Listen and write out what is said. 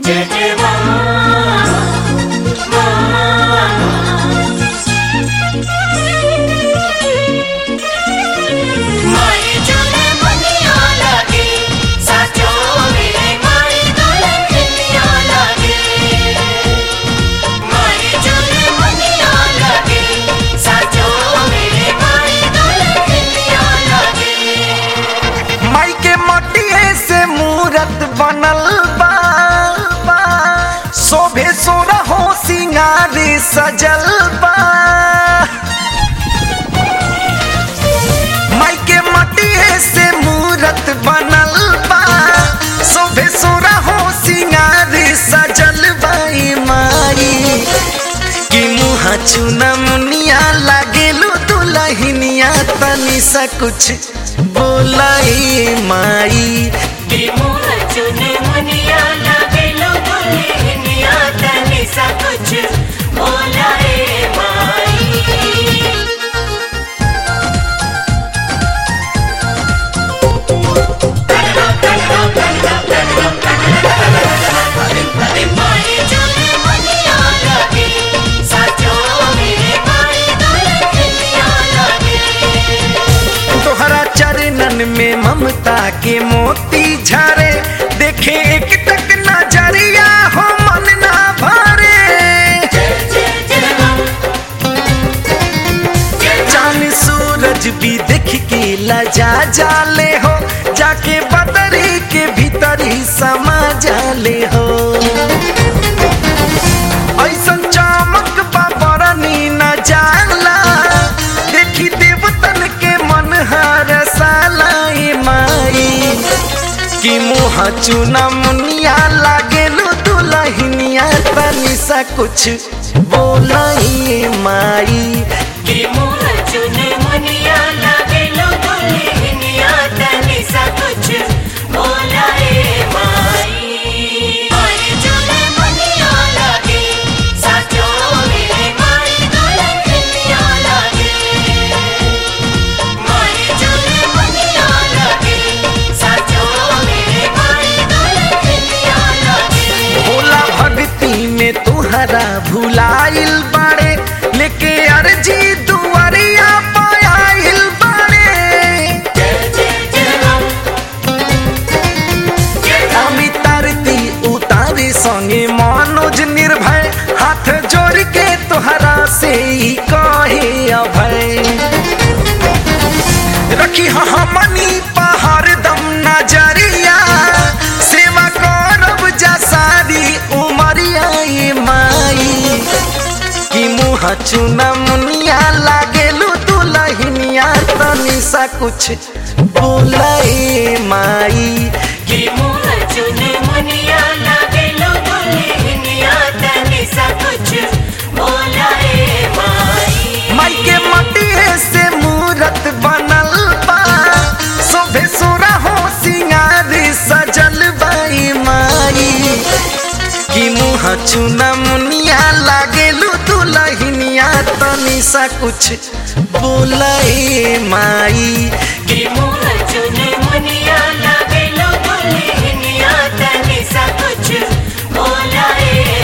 जय जय माई चले बनिया लागे साचो मेरे माई दुल्हनिया लागे माई चले बनिया लागे साचो मेरे माई दुल्हनिया लागे माई के मटिए से मूरत बनल बा बा। शोभे सोरा हो सिंगारी सजल बा माई के मटिए से मूरत बनल बा शोभे सोरा हो सिंगारी सजल बाई माई कि मुहा चुना मुनिया लागेलू दुलहिनिया तनी सा कुछ बोलाई माई कि मोह चुने मुनिया लागे लो दुल्हनिया तनी सा कुछ बोलाए माई माई चले मुनिया लागे साचो मेरे माई दुल्हनिया लागे तोहरा चरणन में ममता के मोती झरे देखे एक टक नजरिया हो मन ना भरे चांद सूरज भी देख के लजा जाले हो जाके बदरी के भीतरी समा जाले हो ऐसन चमक बाबरनी न जाला देखी देवतन के मन हर सालाई माई कि मुँह चुना मुनिया लागेलू दुलहिनिया तनी सा कुछ बोलाई माई कि मोह चुने मुनिया लागे लो दुल्हनिया तनी सा कुछ बोलाए माई माई चुने मुनिया लागे साचो मेरे माई दुल्हनिया लागे माई चुने मुनिया लागे साचो मेरे माई दुल्हनिया लागे भोला भक्ति में तुहरा भुलाइल बाड़े लेके अर्जी दुआरिया पायाइल बाड़े अमितारती उतारी संगे मनोज निर्भय हाथ जोड़ के तोहरा से ही कहे अभय रखी हमनी पहाड़ दम नजरिया सेवा करब जा सारी उमरिया ये माई कि मुँह चुना मुनिया लागेलू दुलहिनिया तनी सा कुछ बोलाई माई कि मोह चुने मुनिया लागे लो दुल्हनिया तनी सा कुछ बोलाए माई माई के मटिए से मूरत बनल बा शोभे सोरा हो सिंगारी सजल बाई माई कि मुँह चुना मुनिया लागेलू दुलहिनिया तनी सा कुछ बोलाई माई कि मोह चुने मुनिया लागे लो दुल्हनिया तनी सा कुछ बोलाए